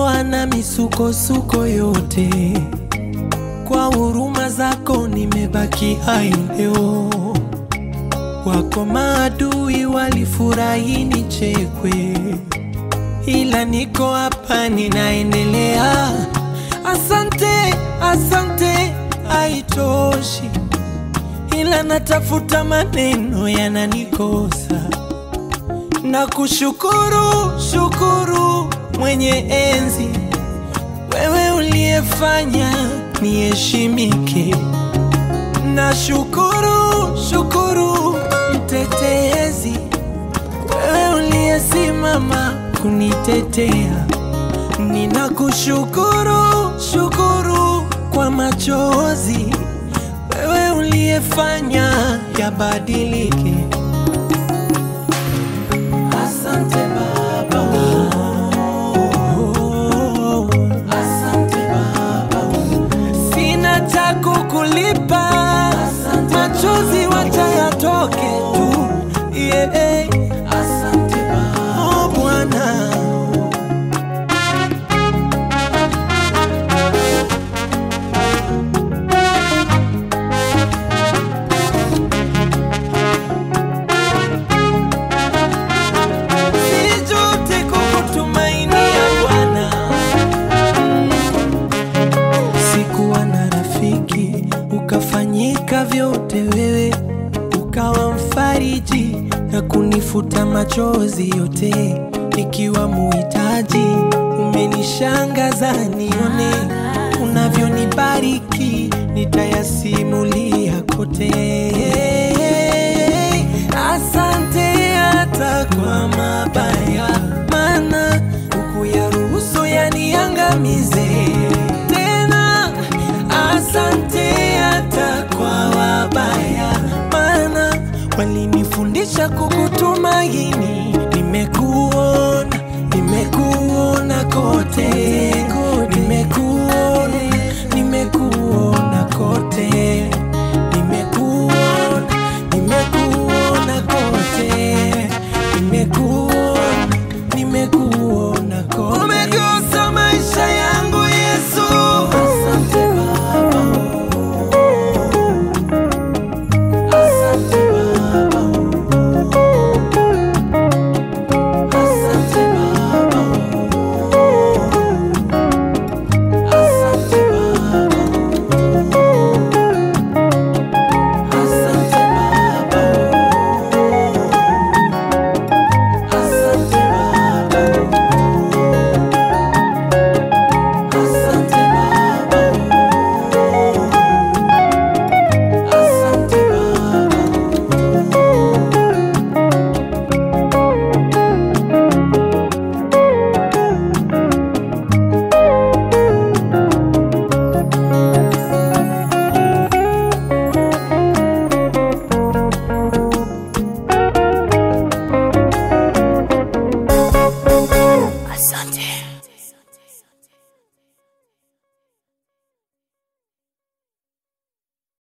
umenitoa na misukosuko yote, kwa huruma zako nimebaki hai leo. Wako maadui walifurahi nichekwe, ila niko hapa ninaendelea. Asante, asante, haitoshi, ila natafuta maneno yananikosa na kushukuru shukuru mwenye enzi, wewe uliyefanya niheshimike. Na shukuru shukuru mtetezi, wewe uliyesimama kunitetea. Ninakushukuru shukuru kwa machozi, wewe uliyefanya yabadilike. Asante Baba. Oh, asante Baba. Sina cha kukulipa, machozi wacha yatoke tu. Yeah. Asante Baba. Oh, Bwana. Sijute kukutumainia Bwana. Sikuwa na rafiki, ukafanyika vyote wewe, ukawa mfariji na kunifuta machozi yote, ikiwa muhitaji. Umenishangaza nione unavyonibariki, nitayasimulia kote. Asante hata kwa mabaya, maana hukuyaruhusu yaniangamize.